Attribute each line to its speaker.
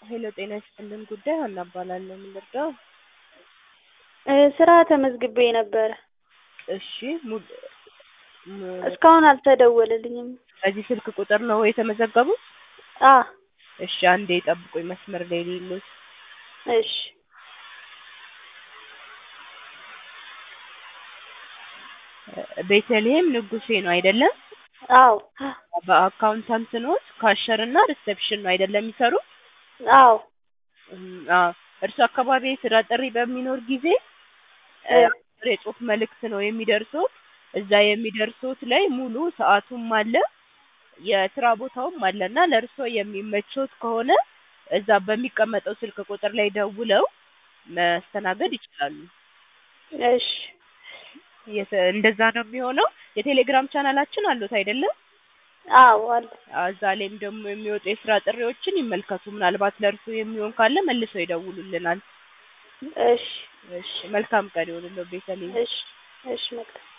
Speaker 1: ሄሎ ጤና ይስጥልን ጉዳይ ሀና እባላለሁ። ምን ልርዳው?
Speaker 2: እ ስራ ተመዝግቤ ነበረ።
Speaker 1: እሺ ሙድ ም-
Speaker 2: እስካሁን አልተደወለልኝም።
Speaker 1: በዚህ ስልክ ቁጥር ነው የተመዘገቡት?
Speaker 2: አ
Speaker 1: እሺ አንዴ ጠብቁኝ መስመር ላይ ሌሎት
Speaker 2: እሺ
Speaker 1: ቤተልሔም ንጉሴ ነው አይደለም?
Speaker 2: አዎ
Speaker 1: በአካውንታንት ኖት ካሸር እና ሪሴፕሽን ነው አይደለም የሚሰሩት?
Speaker 2: አዎ
Speaker 1: እም፣ አዎ እርሱ አካባቢ የስራ ጥሪ በሚኖር ጊዜ እ፣
Speaker 2: እ፣
Speaker 1: አጭር የጽሁፍ መልእክት ነው የሚደርሱት። እዛ የሚደርሱት ላይ ሙሉ ሰዓቱም አለ የስራ ቦታውም አለ እና ለእርሶ የሚመቾት ከሆነ እዛ በሚቀመጠው ስልክ ቁጥር ላይ ደውለው መስተናገድ ይችላሉ።
Speaker 2: እሺ
Speaker 1: የተ- እንደዛ ነው የሚሆነው። የቴሌግራም ቻናላችን አሉት አይደለም?
Speaker 2: አዎ አለ።
Speaker 1: አዎ፣ እዛ ላይም ደግሞ የሚወጡ የስራ ጥሪዎችን ይመልከቱ። ምናልባት ለእርሱ የሚሆን ካለ መልሰው ይደውሉልናል።
Speaker 2: እሺ
Speaker 1: እሺ፣ መልካም ቀን ይሁንልዎ ቤተልሔም።
Speaker 2: እሺ እሺ መልካም